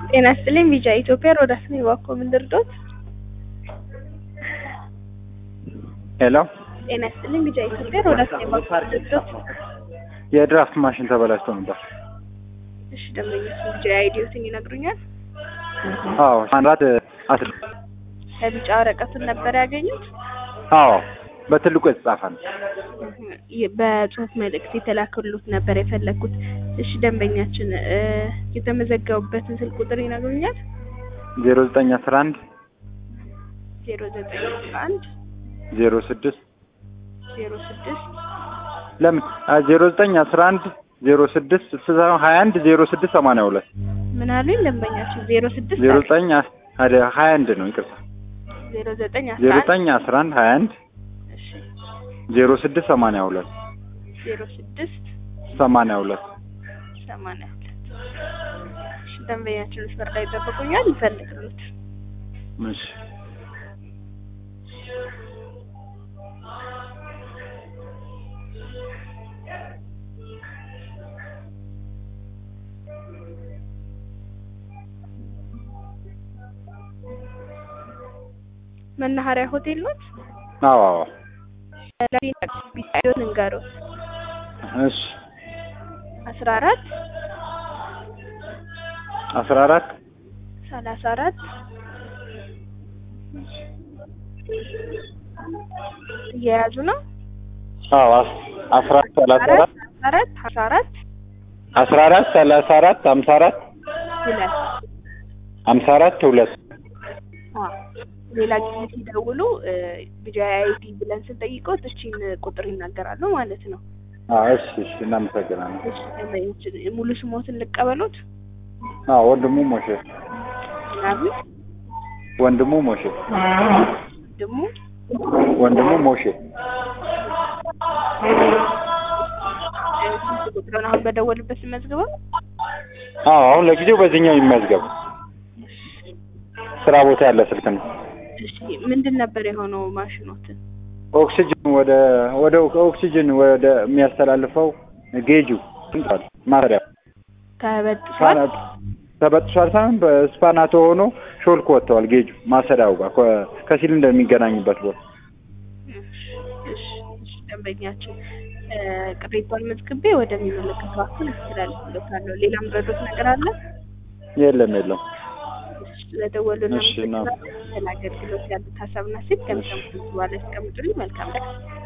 ጤና ይስጥልኝ ቢጫ ኢትዮጵያ ሮዳስ ነኝ እባክዎ ምን ልርዶት? ሄሎ ጤና ይስጥልኝ ቢጫ ኢትዮጵያ ሮዳስ ነኝ እባክዎ ምን ልርዶት? የድራፍት ማሽን ተበላሽቶ ነበር። እሺ ደንበኞች ቢጫ አይዲዮትን ይነግሩኛል? አዎ አንራት አስር ከቢጫ ወረቀቱን ነበር ያገኙት? አዎ በትልቁ የተጻፈ ነው። ይ- በጽሁፍ መልእክት የተላከሉት ነበር የፈለግኩት። እሺ ደንበኛችን እ የተመዘገቡበትን ስልክ ቁጥር ይነግሩኛል? ዜሮ ዘጠኝ አስራ አንድ ዜሮ ዘጠኝ አስራ አንድ ዜሮ ስድስት ዜሮ ስድስት ለምን ዜሮ ዘጠኝ አስራ አንድ ዜሮ ስድስት ሀያ አንድ ዜሮ ስድስት ሰማንያ ሁለት ምን አሉኝ ደንበኛችን? ዜሮ ስድስት ዜሮ ዘጠኝ ሀያ አንድ ነው ይቅርታ ዜሮ ዘጠኝ አስራ ዜሮ አንድ ዘጠኝ አስራ አንድ ሀያ አንድ እሺ ዜሮ ስድስት ሰማንያ ሁለት ዜሮ ስድስት ሰማንያ ሁለት ሰማንያ ሁለት እሺ ደንበኛችን መስመር ላይ ይጠብቁኛል ይፈልግሉት እሺ መናኸሪያ ሆቴል ኖት? አዎ አዎ ቢሳይዶን እንገሩት እሺ አስራ አራት አስራ አራት ሰላሳ አራት እየያዙ ነው። አዎ አስ- አስራ አራት ሰላሳ አራት አራት አስራ አራት አስራ አራት ሰላሳ አራት ሀምሳ አራት ሁለት ሀምሳ አራት ሁለት አዎ። ሌላ ጊዜ ሲደውሉ ቢጃይ አይዲ ብለን ስንጠይቀው እቺን ቁጥር ይናገራሉ ማለት ነው። አዎ እሺ እሺ እናመሰግናለን እሺ ደንበኞችን ሙሉ ስሞትን ልቀበሉት አዎ ወንድሙ ሞሼ ምናምን ወንድሙ ሞሼ ደግሞ ወንድሙ ሞሼ ስንት ቁጥሩን አሁን በደወሉበት ስመዝግበው አዎ አሁን ለጊዜው በዚህኛው ይመዝገብ ስራ ቦታ ያለ ስልክ ነው እሺ ምንድን ነበር የሆነው ማሽኖትን? ኦክሲጅን ወደ ወደ ኦክሲጅን ወደ የሚያስተላልፈው ጌጁ እንጣል ማሰሪያ ተበጥሷል። ተበጥሷል ሳይሆን በስፓናቶ ሆኖ ሾልኮ ወጥተዋል ጌጁ ማሰሪያው ጋር ከ- ከሲሊንደር የሚገናኝበት ቦታ እሺ እሺ እሺ ደንበኛችን እ ቅሬታውን መዝግቤ ወደሚመለከተው አካል አስተላልፍልዎታለሁ። ሌላም ረዶት ነገር አለ? የለም የለም እሺ ስለደወሉልን እሺ፣ እና- አመሰግናለሁ። ስለ አገልግሎት ያሉት ሀሳብና ሴት ከሚሰሙት በኋላ ያስቀምጡልኝ። መልካም ቀን።